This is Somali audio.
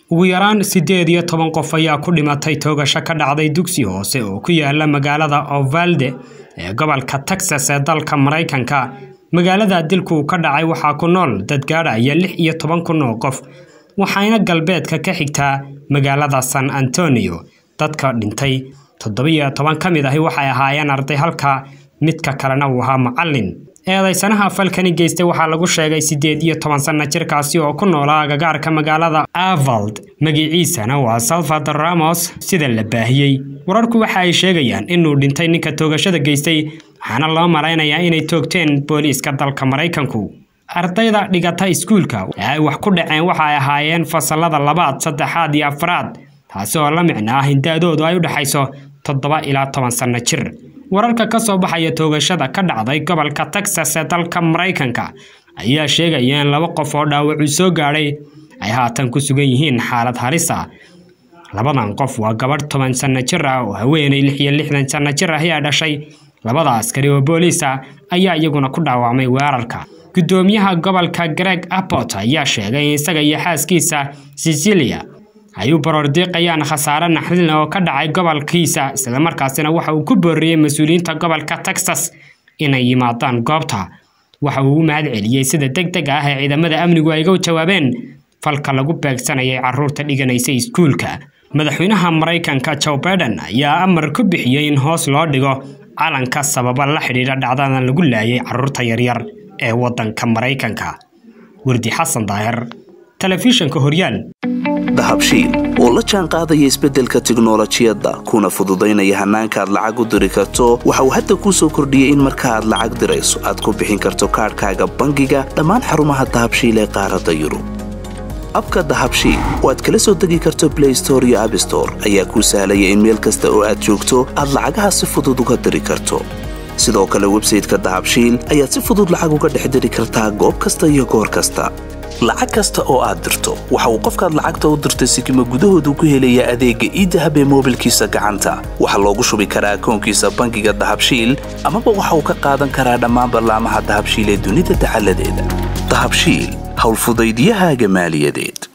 ugu yaraan siddeed iyo toban qof ayaa ku dhimatay toogasho ka dhacday dugsi hoose oo ku yaala magaalada ovalde ee gobolka texas ee dalka maraykanka magaalada dilku ka dhacay waxaa ku nool dad gaadhaya lix iyo toban kun oo qof waxayna galbeedka ka xigtaa magaalada san antonio dadka dhintay toddobiyo toban ka mid ahi waxay ahaayeen arday halka midka kalena uu ahaa macallin eedaysanaha falkani geystay waxaa lagu sheegay siddeed iyo toban sanno jirkaasi oo ku noolaa agagaarka magaalada avald magiciisana waa salvador ramos sida la baahiyey wararku waxa ay sheegayaan inuu dhintay ninka toogashada geystay waxaana loo malaynayaa inay toogteen booliiska dalka maraykanku ardayda dhigata iskuulka ee ay wax ku dhaceen waxa ay ahaayeen fasalada labaad saddexaad iyo afraad taasi oo la micno ah in da-doodu ay u dhexayso toddoba ilaa toban sanno jir wararka ka soo baxaya toogashada ka dhacday gobolka texas ee dalka maraykanka ayaa sheegaya in laba qof oo dhaawacuu soo gaadhay ay haatan ku sugan yihiin xaalad halis ah labadan qof waa gabadh toban sanno jir ah oo haweenay lix iyo lixdan sanno jir ah ayaa dhashay labada askari oo booliis ah ayaa iyaguna ku dhaawacmay weerarka gudoomiyaha gobolka greg abbot ayaa sheegay in isaga iyo xaaskiisa sicilia ay u baroordiiqayaan khasaare naxdin oo ka dhacay gobolkiisa islamarkaasina waxa uu ku booriyey mas-uuliyiinta gobolka texas inay yimaadaan goobta waxa uu u mahad celiyey sida deg deg ah ee ciidamada amnigu ay ga jawaabeen falka lagu beegsanayay caruurta dhiganaysa iskuulka madaxweynaha maraykanka joe baiden ayaa amar ku bixiyey in hoos loo dhigo calanka sababa la xidhiidha dhacdadan lagu laayay caruurta yaryar ee waddanka maraykanka wardi xasan daahir telefishanka horyaal dahabshiil oo la jaan qaadaya isbeddelka tiknolojiyadda kuna fududaynaya hannaanka aad lacag u diri karto waxa uu hadda kuu soo kordhiyey in marka aad lacag dirayso aad ku bixin karto kaadhkaaga bangiga dhammaan xarumaha dahabshiil ee qaaradda yurub abka dahabshiil oo aad kala soo degi karto blay store iyo abstore ayaa kuu sahlaya in meel kasta oo aad joogto aad lacagaha si fudud uga diri karto sidoo kale websayteka dahabshiil ayaad si fudud lacag uga dhex diri kartaa goob kasta iyo goor kasta lacag kasta oo aad dirto waxa uu qofkaad lacagta u dirtay sikima gudahoodu ku helayaa adeegga iidahab ee moobilkiisa gacanta waxaa loogu shubi karaa akoonkiisa bangiga dahabshiil amaba waxa uu ka qaadan karaa dhammaan ballaamaha dahabshiil ee dunida dacaladeeda dahabshiil howlfudaydiyahaaga maaliyadeed